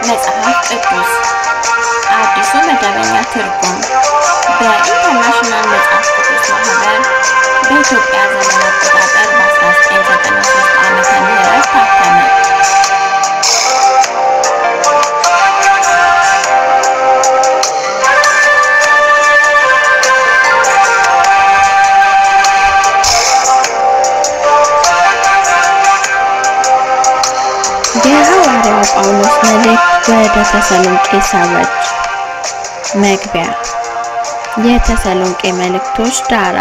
መጽሐፍ ቅዱስ አዲሱ መደበኛ ትርጉም በኢንተርናሽናል መጽሐፍ ቅዱስ ማህበር በኢትዮጵያ ዘመን አቆጣጠር በ1993 ዓመተ ምህረት ታተመ። የሐዋርያው ጳውሎስ መልእክት ወደ ተሰሎንቄ ሰዎች መግቢያ የተሰሎንቄ መልእክቶች ዳራ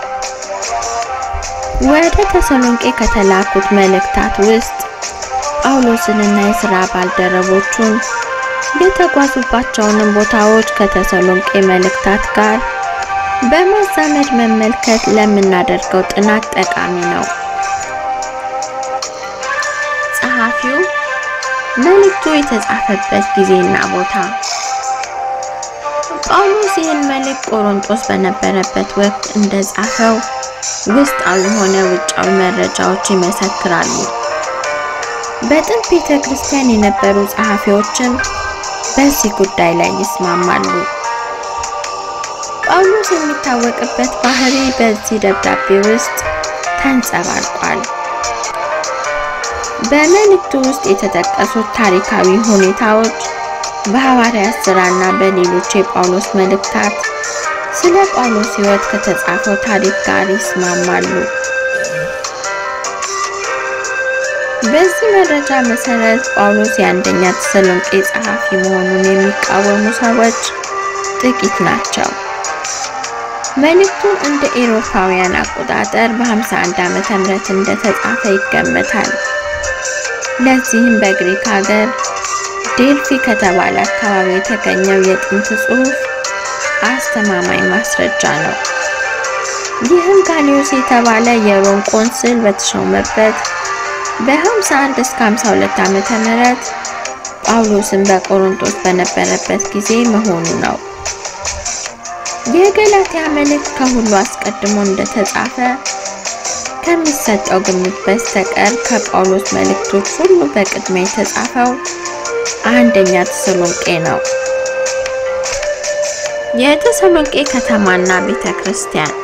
ወደ ተሰሎንቄ ከተላኩት መልእክታት ውስጥ ጳውሎስንና የሥራ ባልደረቦቹን የተጓዙባቸውንም ቦታዎች ከተሰሎንቄ መልእክታት ጋር በማዛመድ መመልከት ለምናደርገው ጥናት ጠቃሚ ነው። ጸሐፊው መልእክቱ የተጻፈበት ጊዜና ቦታ ጳውሎስ ይህን መልእክት ቆሮንጦስ በነበረበት ወቅት እንደጻፈው ውስጣዊ ሆነ ውጫዊ መረጃዎች ይመሰክራሉ። በጥንት ቤተ ክርስቲያን የነበሩ ጸሐፊዎችም በዚህ ጉዳይ ላይ ይስማማሉ። ጳውሎስ የሚታወቅበት ባህሪ በዚህ ደብዳቤ ውስጥ ተንጸባርቋል። በመልእክቱ ውስጥ የተጠቀሱት ታሪካዊ ሁኔታዎች በሐዋርያት ሥራና በሌሎች የጳውሎስ መልእክታት ስለ ጳውሎስ ሕይወት ከተጻፈው ታሪክ ጋር ይስማማሉ። በዚህ መረጃ መሰረት ጳውሎስ የአንደኛ ተሰሎንቄ ጸሐፊ መሆኑን የሚቃወሙ ሰዎች ጥቂት ናቸው። መልእክቱ እንደ ኤሮፓውያን አቆጣጠር በ51 ዓመተ ምህረት እንደተጻፈ ይገመታል። ለዚህም በግሪክ ሀገር ዴልፊ ከተባለ አካባቢ የተገኘው የጥንት ጽሑፍ አስተማማኝ ማስረጃ ነው። ይህም ጋሊዮስ የተባለ የሮም ቆንስል በተሾመበት በ51 እስከ 52 ዓመተ ምህረት ጳውሎስን በቆሮንቶስ በነበረበት ጊዜ መሆኑ ነው። የገላትያ መልእክት ከሁሉ አስቀድሞ እንደተጻፈ ከሚሰጠው ግምት በስተቀር ከጳውሎስ መልእክቶች ሁሉ በቅድሚያ የተጻፈው አንደኛ ተሰሎንቄ ነው። የተሰሎንቄ ከተማና ቤተ ክርስቲያን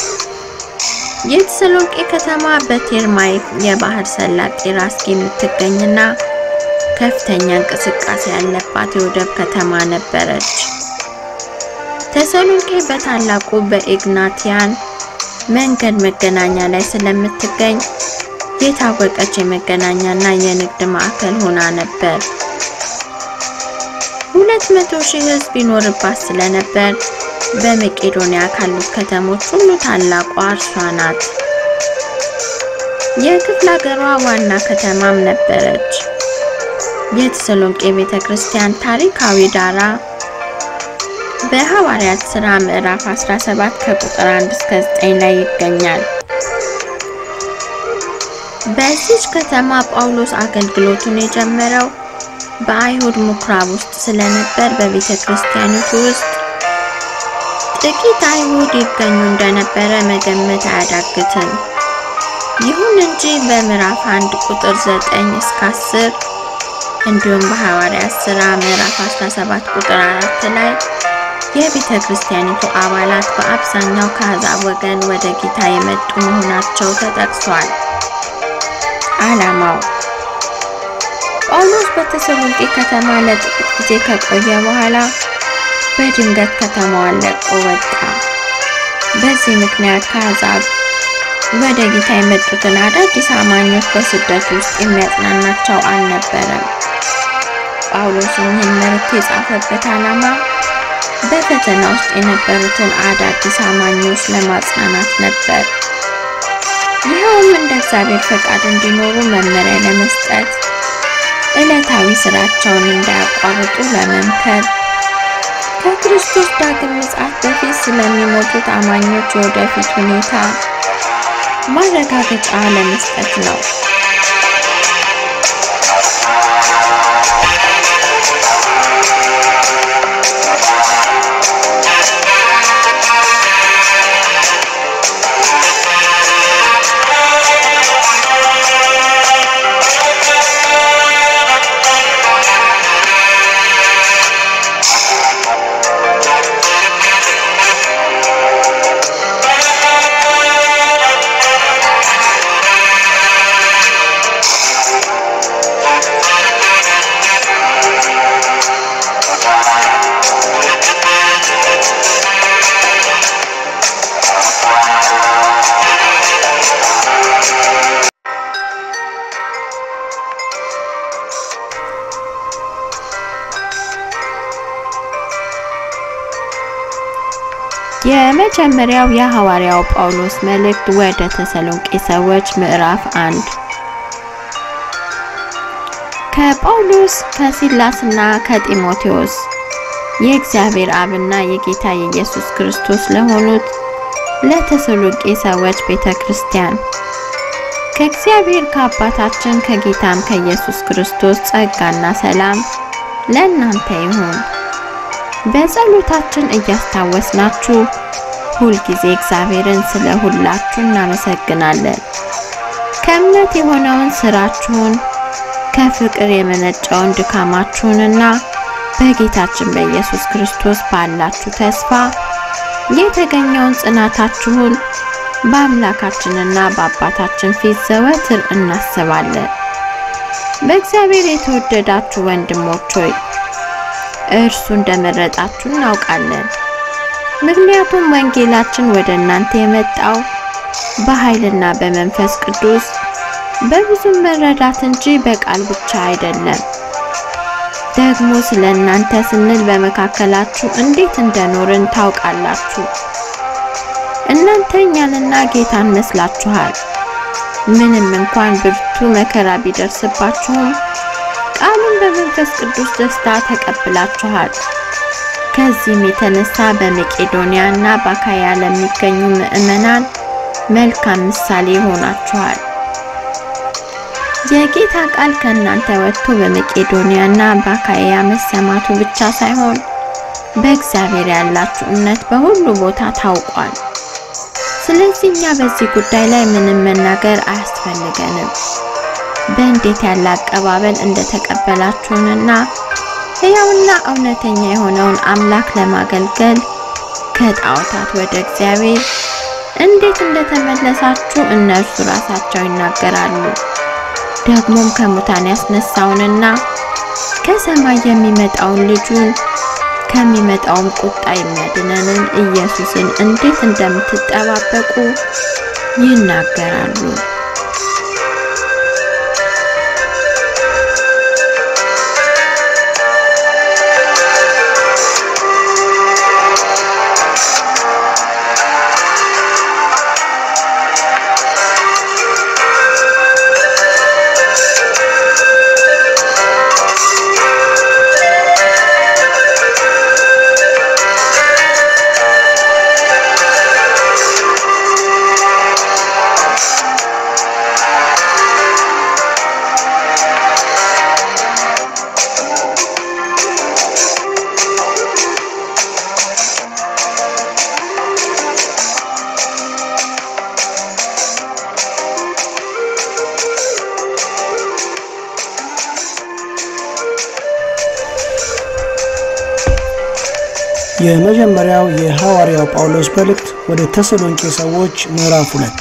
የተሰሎንቄ ከተማ በቴርማይ የባህር ሰላጤ ራስጌ የምትገኝና ከፍተኛ እንቅስቃሴ ያለባት የወደብ ከተማ ነበረች። ተሰሎንቄ በታላቁ በኢግናቲያን መንገድ መገናኛ ላይ ስለምትገኝ የታወቀች የመገናኛና የንግድ ማዕከል ሆና ነበር። ሁለት መቶ ሺህ ሕዝብ ይኖርባት ስለነበር በመቄዶንያ ካሉት ከተሞች ሁሉ ታላቋ እርሷ ናት። የክፍለ ሀገሯ ዋና ከተማም ነበረች። የተሰሎንቄ ቤተ ክርስቲያን ታሪካዊ ዳራ በሐዋርያት ሥራ ምዕራፍ 17 ከቁጥር 1 እስከ 9 ላይ ይገኛል። በዚች ከተማ ጳውሎስ አገልግሎቱን የጀመረው በአይሁድ ምኩራብ ውስጥ ስለነበር በቤተ ክርስቲያኒቱ ውስጥ ጥቂት አይሁድ ይገኙ እንደነበረ መገመት አያዳግትም። ይሁን እንጂ በምዕራፍ 1 ቁጥር 9 እስከ 10 እንዲሁም በሐዋርያት ሥራ ምዕራፍ 17 ቁጥር 4 ላይ የቤተ ክርስቲያኒቱ አባላት በአብዛኛው ከአሕዛብ ወገን ወደ ጌታ የመጡ መሆናቸው ተጠቅሷል። ዓላማው ጳውሎስ በተሰሎንቄ ከተማ ለጥቂት ጊዜ ከቆየ በኋላ በድንገት ከተማዋን ለቆ ወጣ። በዚህ ምክንያት ከአሕዛብ ወደ ጌታ የመጡትን አዳዲስ አማኞች በስደት ውስጥ የሚያጽናናቸው አልነበረም። ጳውሎስም ይህን መልእክት የጻፈበት ዓላማ በፈተና ውስጥ የነበሩትን አዳዲስ አማኞች ለማጽናናት ነበር። ይኸውም እንደ እግዚአብሔር ፈቃድ እንዲኖሩ መመሪያ ለመስጠት፣ ዕለታዊ ስራቸውን እንዳያቋርጡ ለመምከር፣ ከክርስቶስ ዳግም ምጽአት በፊት ስለሚሞቱት አማኞች የወደፊት ሁኔታ ማረጋገጫ ለመስጠት ነው። የመጀመሪያው የሐዋርያው ጳውሎስ መልእክት ወደ ተሰሎንቄ ሰዎች ምዕራፍ አንድ ከጳውሎስ ከሲላስና ከጢሞቴዎስ የእግዚአብሔር አብና የጌታ የኢየሱስ ክርስቶስ ለሆኑት ለተሰሎንቄ ሰዎች ቤተ ክርስቲያን ከእግዚአብሔር ከአባታችን ከጌታም ከኢየሱስ ክርስቶስ ጸጋና ሰላም ለእናንተ ይሁን። በጸሎታችን እያስታወስናችሁ ሁልጊዜ እግዚአብሔርን ስለ ሁላችሁ እናመሰግናለን። ከእምነት የሆነውን ስራችሁን ከፍቅር የመነጨውን ድካማችሁንና በጌታችን በኢየሱስ ክርስቶስ ባላችሁ ተስፋ የተገኘውን ጽናታችሁን በአምላካችንና በአባታችን ፊት ዘወትር እናስባለን። በእግዚአብሔር የተወደዳችሁ ወንድሞች ሆይ እርሱ እንደመረጣችሁ እናውቃለን። ምክንያቱም ወንጌላችን ወደ እናንተ የመጣው በኃይልና በመንፈስ ቅዱስ በብዙ መረዳት እንጂ በቃል ብቻ አይደለም። ደግሞ ስለ እናንተ ስንል በመካከላችሁ እንዴት እንደኖርን ታውቃላችሁ። እናንተ እኛንና ጌታን መስላችኋል። ምንም እንኳን ብርቱ መከራ ቢደርስባችሁም ቃሉን በመንፈስ ቅዱስ ደስታ ተቀብላችኋል። ከዚህም የተነሳ በመቄዶንያ እና በአካያ ለሚገኙ ምዕመናን መልካም ምሳሌ ሆናችኋል። የጌታ ቃል ከእናንተ ወጥቶ በመቄዶንያ እና በአካያ መሰማቱ ብቻ ሳይሆን በእግዚአብሔር ያላችሁ እምነት በሁሉ ቦታ ታውቋል። ስለዚህ እኛ በዚህ ጉዳይ ላይ ምንም መናገር አያስፈልገንም። በእንዴት ያለ አቀባበል እንደተቀበላችሁንና ሕያውና እውነተኛ የሆነውን አምላክ ለማገልገል ከጣዖታት ወደ እግዚአብሔር እንዴት እንደተመለሳችሁ እነርሱ ራሳቸው ይናገራሉ። ደግሞም ከሙታን ያስነሳውንና ከሰማይ የሚመጣውን ልጁን ከሚመጣውም ቁጣ የሚያድነንን ኢየሱስን እንዴት እንደምትጠባበቁ ይናገራሉ። የመጀመሪያው የሐዋርያው ጳውሎስ መልእክት ወደ ተሰሎንቄ ሰዎች ምዕራፍ ሁለት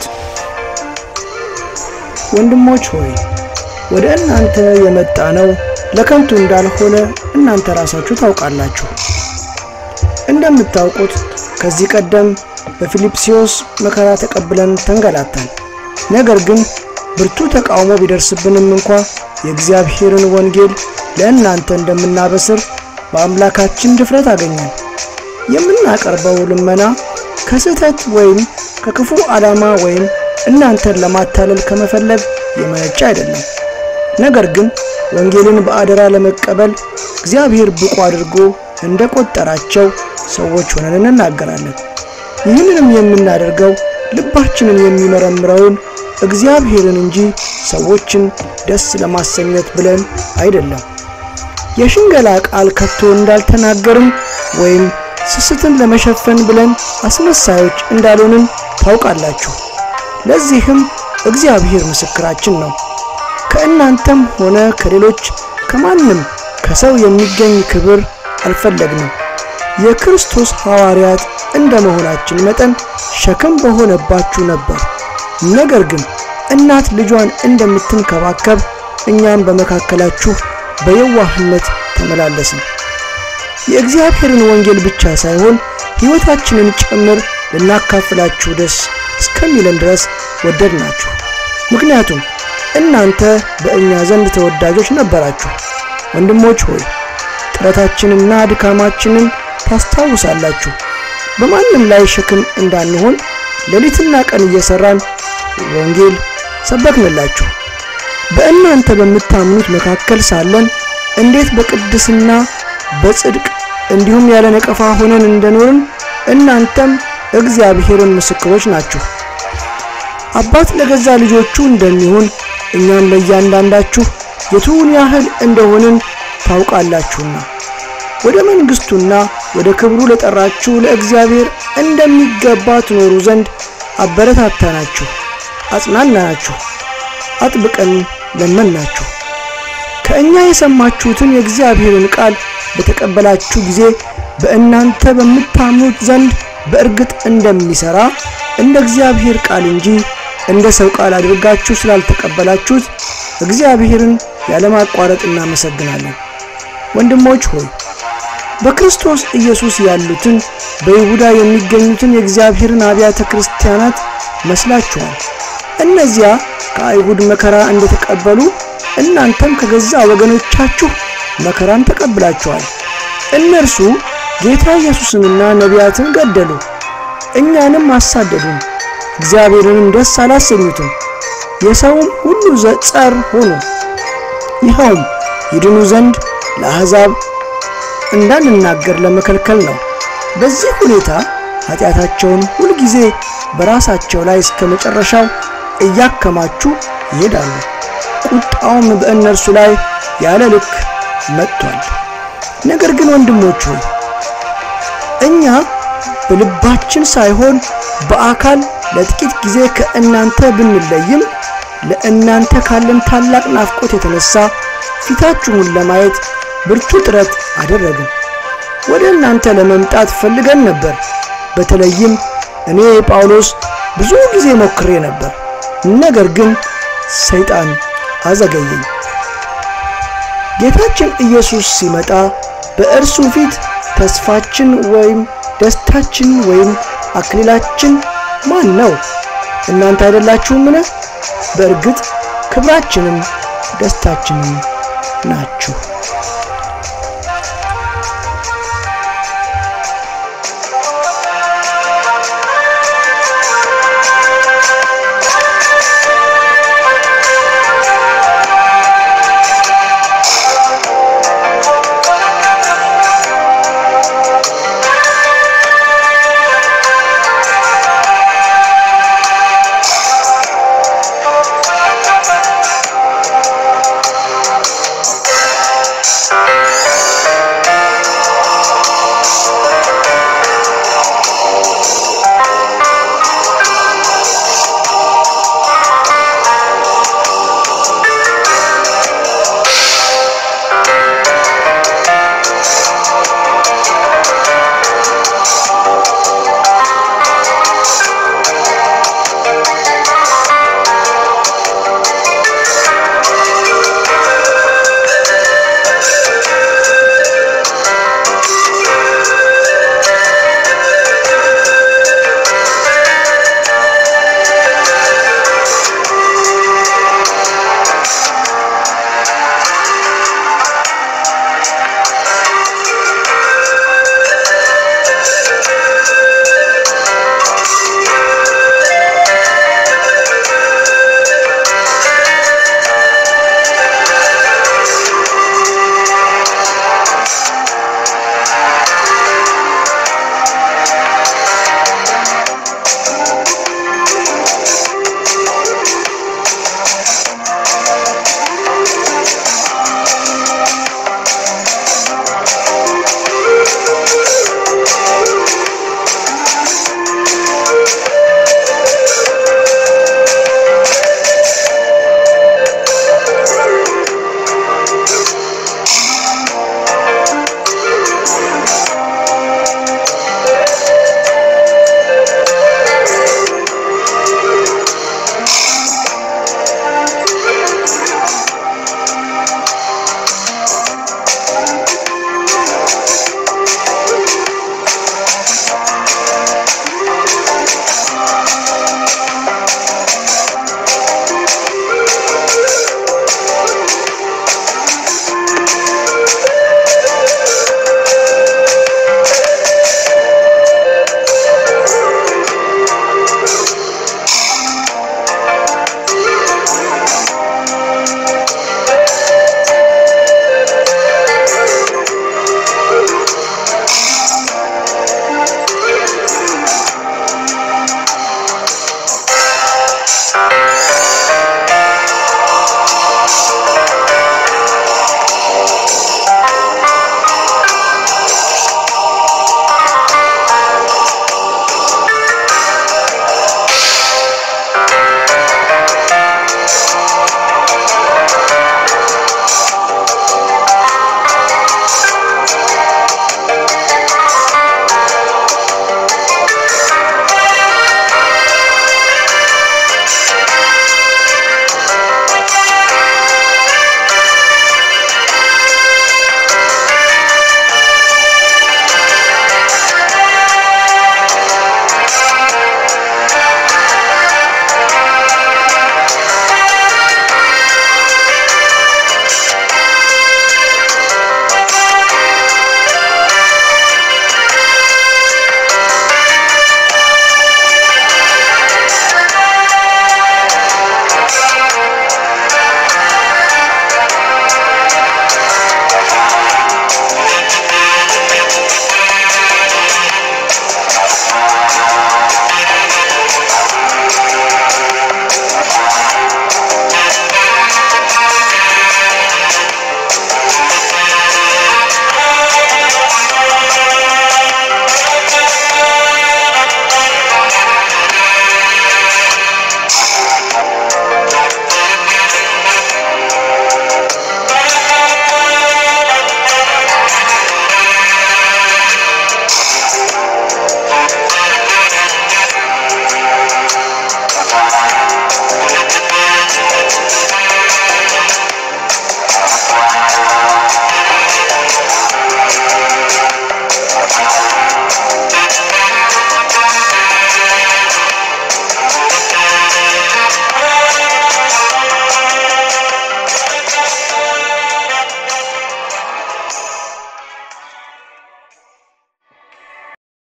ወንድሞች ሆይ ወደ እናንተ የመጣ ነው ለከንቱ እንዳልሆነ እናንተ ራሳችሁ ታውቃላችሁ። እንደምታውቁት ከዚህ ቀደም በፊልጵስዩስ መከራ ተቀብለን ተንገላታን። ነገር ግን ብርቱ ተቃውሞ ቢደርስብንም እንኳ የእግዚአብሔርን ወንጌል ለእናንተ እንደምናበስር በአምላካችን ድፍረት አገኘን። የምናቀርበው ልመና ከስህተት ወይም ከክፉ ዓላማ ወይም እናንተን ለማታለል ከመፈለግ የመነጨ አይደለም። ነገር ግን ወንጌልን በአደራ ለመቀበል እግዚአብሔር ብቁ አድርጎ እንደቆጠራቸው ሰዎች ሆነን እንናገራለን። ይህንንም የምናደርገው ልባችንን የሚመረምረውን እግዚአብሔርን እንጂ ሰዎችን ደስ ለማሰኘት ብለን አይደለም። የሽንገላ ቃል ከቶ እንዳልተናገርም ወይም ስስትን ለመሸፈን ብለን አስመሳዮች እንዳልሆንን ታውቃላችሁ። ለዚህም እግዚአብሔር ምስክራችን ነው። ከእናንተም ሆነ ከሌሎች ከማንም ከሰው የሚገኝ ክብር አልፈለግንም። የክርስቶስ ሐዋርያት እንደ መሆናችን መጠን ሸክም በሆነባችሁ ነበር። ነገር ግን እናት ልጇን እንደምትንከባከብ እኛም በመካከላችሁ በየዋህነት ተመላለስን። የእግዚአብሔርን ወንጌል ብቻ ሳይሆን ሕይወታችንን ጭምር ልናካፍላችሁ ደስ እስከሚለን ድረስ ወደድናችሁ። ምክንያቱም እናንተ በእኛ ዘንድ ተወዳጆች ነበራችሁ። ወንድሞች ሆይ ጥረታችንና ድካማችንን ታስታውሳላችሁ። በማንም ላይ ሸክም እንዳንሆን ሌሊትና ቀን እየሰራን ወንጌል ሰበክንላችሁ። በእናንተ በምታምኑት መካከል ሳለን እንዴት በቅድስና በጽድቅ እንዲሁም ያለ ነቀፋ ሆነን እንደኖርን እናንተም እግዚአብሔርን ምስክሮች ናችሁ። አባት ለገዛ ልጆቹ እንደሚሆን እኛም ለእያንዳንዳችሁ የቱን ያህል እንደሆንን ታውቃላችሁና ወደ መንግሥቱና ወደ ክብሩ ለጠራችሁ ለእግዚአብሔር እንደሚገባ ትኖሩ ዘንድ አበረታታናችሁ፣ አጽናናናችሁ፣ አጥብቀን ለመናችሁ። ከእኛ የሰማችሁትን የእግዚአብሔርን ቃል በተቀበላችሁ ጊዜ በእናንተ በምታምኑት ዘንድ በእርግጥ እንደሚሠራ እንደ እግዚአብሔር ቃል እንጂ እንደ ሰው ቃል አድርጋችሁ ስላልተቀበላችሁት እግዚአብሔርን ያለማቋረጥ እናመሰግናለን። ወንድሞች ሆይ በክርስቶስ ኢየሱስ ያሉትን በይሁዳ የሚገኙትን የእግዚአብሔርን አብያተ ክርስቲያናት መስላችኋል። እነዚያ ከአይሁድ መከራ እንደተቀበሉ እናንተም ከገዛ ወገኖቻችሁ መከራን ተቀብላችኋል። እነርሱ ጌታ ኢየሱስንና ነቢያትን ገደሉ፣ እኛንም አሳደዱን፣ እግዚአብሔርንም ደስ አላሰኙትም፣ የሰውም ሁሉ ጸር ሆኑ። ይኸውም ይድኑ ዘንድ ለአሕዛብ እንዳንናገር ለመከልከል ነው። በዚህ ሁኔታ ኃጢአታቸውን ሁልጊዜ በራሳቸው ላይ እስከ መጨረሻው እያከማቹ ይሄዳሉ። ቁጣውም በእነርሱ ላይ ያለ ልክ መጥቷል። ነገር ግን ወንድሞች ሆይ እኛ በልባችን ሳይሆን በአካል ለጥቂት ጊዜ ከእናንተ ብንለይም ለእናንተ ካለን ታላቅ ናፍቆት የተነሳ ፊታችሁን ለማየት ብርቱ ጥረት አደረግን። ወደ እናንተ ለመምጣት ፈልገን ነበር። በተለይም እኔ ጳውሎስ ብዙ ጊዜ ሞክሬ ነበር፣ ነገር ግን ሰይጣን አዘገየኝ። ጌታችን ኢየሱስ ሲመጣ በእርሱ ፊት ተስፋችን ወይም ደስታችን ወይም አክሊላችን ማን ነው? እናንተ አይደላችሁምን? በእርግጥ ክብራችንም ደስታችንም ናችሁ።